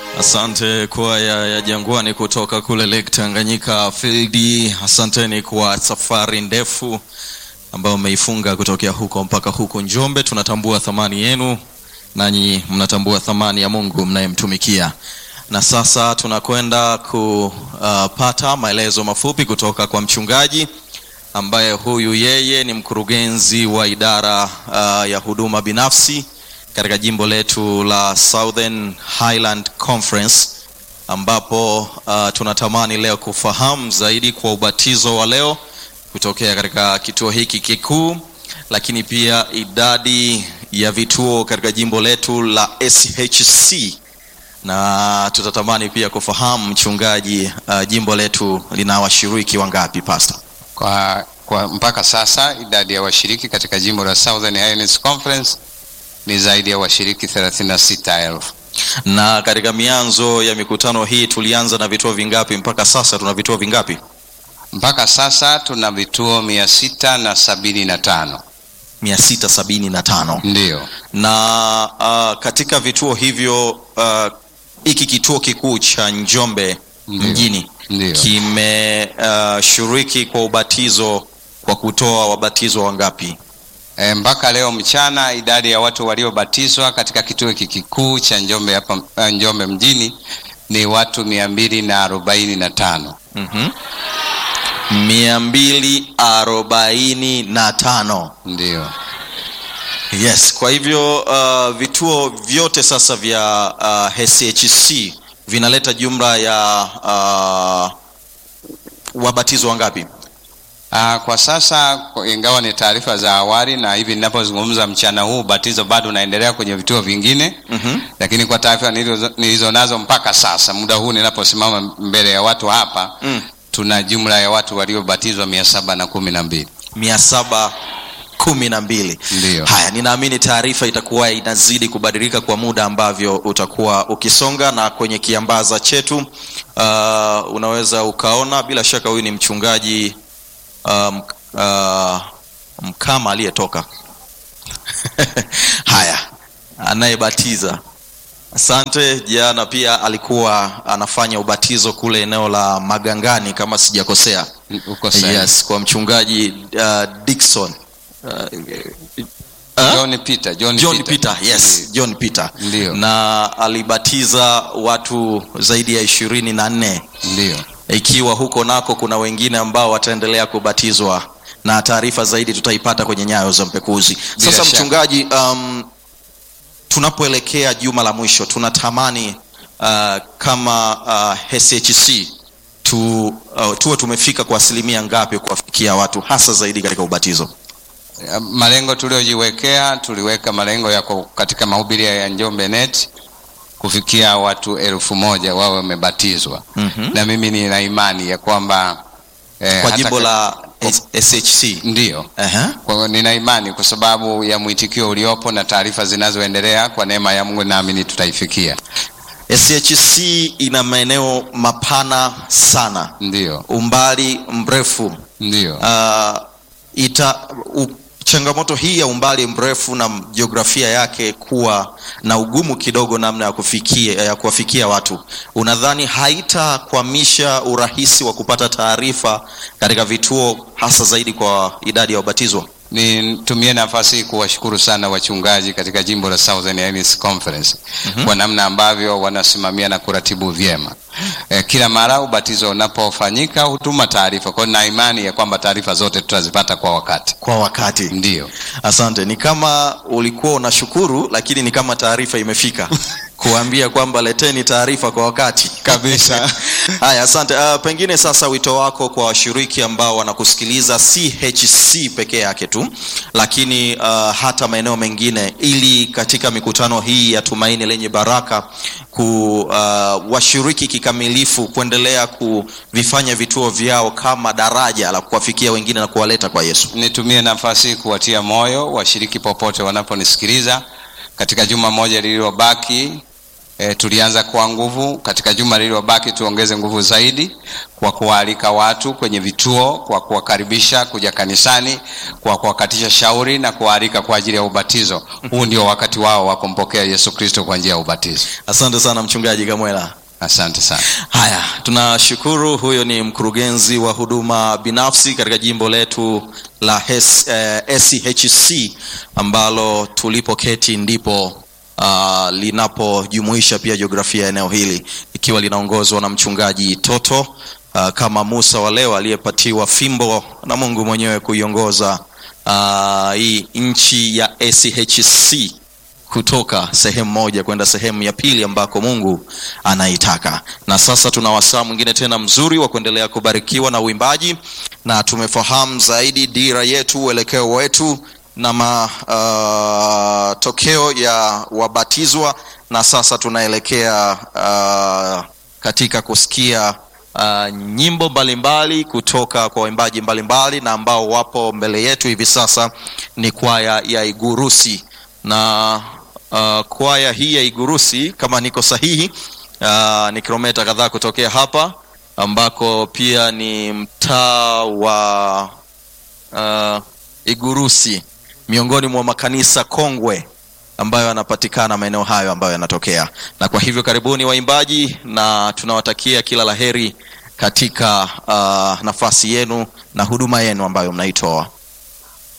Asante kwaya ya Jangwani kutoka kule Lake Tanganyika Field. Asanteni kwa safari ndefu ambayo mmeifunga kutokea huko mpaka huko Njombe. Tunatambua thamani yenu, nanyi mnatambua thamani ya Mungu mnayemtumikia. Na sasa tunakwenda kupata maelezo mafupi kutoka kwa mchungaji ambaye huyu yeye ni mkurugenzi wa idara uh, ya huduma binafsi katika jimbo letu la Southern Highland Conference ambapo uh, tunatamani leo kufahamu zaidi kwa ubatizo wa leo kutokea katika kituo hiki kikuu, lakini pia idadi ya vituo katika jimbo letu la SHC, na tutatamani pia kufahamu mchungaji, uh, jimbo letu lina washiriki wangapi pastor? Kwa, kwa mpaka sasa idadi ya washiriki katika jimbo la Southern Highlands Conference ni zaidi ya washiriki 36,000. Na katika mianzo ya mikutano hii tulianza na vituo vingapi? Mpaka sasa tuna vituo vingapi? Mpaka sasa tuna vituo mia sita na sabini na tano. 675 Ndiyo, na uh, katika vituo hivyo uh, hiki kituo kikuu cha Njombe Ndiyo. mjini ndiyo. kimeshiriki kwa ubatizo kwa kutoa wabatizwa wangapi? E, mpaka leo mchana idadi ya watu waliobatizwa katika kituo hiki kikuu cha Njombe hapa eh, Njombe mjini ni watu mia mbili na arobaini na tano. Mhm. mia mbili arobaini na tano. Ndiyo, Yes, kwa hivyo uh, vituo vyote sasa vya uh, SHC vinaleta jumla ya uh, wabatizwa wangapi? Ah, kwa sasa kwa- ingawa ni taarifa za awali na hivi ninapozungumza mchana huu ubatizo bado unaendelea kwenye vituo vingine Mhm. lakini kwa taarifa nilizo- nilizo nazo mpaka sasa muda huu ninaposimama mbele ya watu hapa Mm. tuna jumla ya watu waliobatizwa mia saba na kumi na mbili mia saba kumi na mbili. Ndiyo. Haya, ninaamini taarifa itakuwa inazidi kubadilika kwa muda ambavyo utakuwa ukisonga, na kwenye kiambaza chetu uh, unaweza ukaona, bila shaka huyu ni mchungaji um, uh, Mkama aliyetoka haya, anayebatiza Asante. Jana pia alikuwa anafanya ubatizo kule eneo la Magangani kama sijakosea. uko sahihi. Yes, kwa mchungaji uh, Dickson uh, uh, John Peter, John, John Peter, yes, John Peter Ndiyo. na alibatiza watu zaidi ya ishirini na nne Ndiyo. ikiwa huko nako kuna wengine ambao wataendelea kubatizwa na taarifa zaidi tutaipata kwenye nyayo za mpekuzi. Bila Sasa shaka. mchungaji, um, tunapoelekea juma la mwisho tunatamani uh, kama uh, SHC tu, uh, tuwe tumefika kwa asilimia ngapi kuwafikia watu hasa zaidi katika ubatizo? Malengo tuliojiwekea, tuliweka malengo yako katika mahubiri ya Njombe Net kufikia watu elfu moja wawe wamebatizwa Mhm. na mimi nina imani ya kwamba eh, Kwa hata jimbo ka- la S- SHC. ndiyo Aha. kwa hiyo nina imani kwa sababu ya mwitikio uliopo na taarifa zinazoendelea, kwa neema ya Mungu naamini tutaifikia. SHC ina maeneo mapana sana, Ndiyo, umbali mrefu ndiyo, uh, ita u, changamoto hii ya umbali mrefu na jiografia yake kuwa na ugumu kidogo namna ya kufikia ya kuwafikia watu, unadhani haitakwamisha urahisi wa kupata taarifa katika vituo hasa zaidi kwa idadi ya wabatizwa? nitumie nafasi hii kuwashukuru sana wachungaji katika jimbo la Southern Highlands Conference kwa namna ambavyo wanasimamia na kuratibu vyema. Eh, kila mara ubatizo unapofanyika hutuma taarifa, kwa hiyo na imani ya kwamba taarifa zote tutazipata kwa wakati. Kwa wakati. Ndiyo, Asante. Ni kama ulikuwa unashukuru, lakini ni kama taarifa imefika kuambia kwamba leteni taarifa kwa wakati Kabisa. Haya, asante. Uh, pengine sasa wito wako kwa washiriki ambao wanakusikiliza CHC peke yake tu, lakini uh, hata maeneo mengine, ili katika mikutano hii ya Tumaini Lenye Baraka ku uh, washiriki kikamilifu kuendelea kuvifanya vituo vyao kama daraja la kuwafikia wengine na kuwaleta kwa Yesu. nitumie nafasi hii kuwatia moyo washiriki popote wanaponisikiliza katika juma moja lililobaki. E, tulianza kwa nguvu. Katika juma lililobaki tuongeze nguvu zaidi kwa kuwaalika watu kwenye vituo, kwa kuwakaribisha kuja kanisani, kwa kuwakatisha shauri na kuwaalika kwa ajili ya ubatizo. Huu ndio wakati wao wa kumpokea Yesu Kristo kwa njia ya ubatizo. Asante sana mchungaji Kamwela. Asante sana. Haya, tunashukuru. Huyo ni mkurugenzi wa huduma binafsi katika jimbo letu la HES, eh, SCHC ambalo tulipoketi ndipo uh, linapojumuisha pia jiografia ya eneo hili ikiwa linaongozwa na mchungaji Toto uh, kama Musa wa leo aliyepatiwa fimbo na Mungu mwenyewe kuiongoza uh, hii nchi ya SCHC kutoka sehemu moja kwenda sehemu ya pili ambako Mungu anaitaka. Na sasa tuna wasaa mwingine tena mzuri wa kuendelea kubarikiwa na uimbaji, na tumefahamu zaidi dira yetu, uelekeo wetu na matokeo uh, ya wabatizwa, na sasa tunaelekea uh, katika kusikia uh, nyimbo mbalimbali kutoka kwa waimbaji mbalimbali, na ambao wapo mbele yetu hivi sasa ni kwaya ya Igurusi na uh, kwaya hii ya Igurusi kama niko sahihi, uh, ni kilomita kadhaa kutokea hapa ambako pia ni mtaa wa uh, Igurusi, miongoni mwa makanisa kongwe ambayo yanapatikana maeneo hayo ambayo yanatokea. Na kwa hivyo karibuni waimbaji, na tunawatakia kila laheri katika uh, nafasi yenu na huduma yenu ambayo mnaitoa.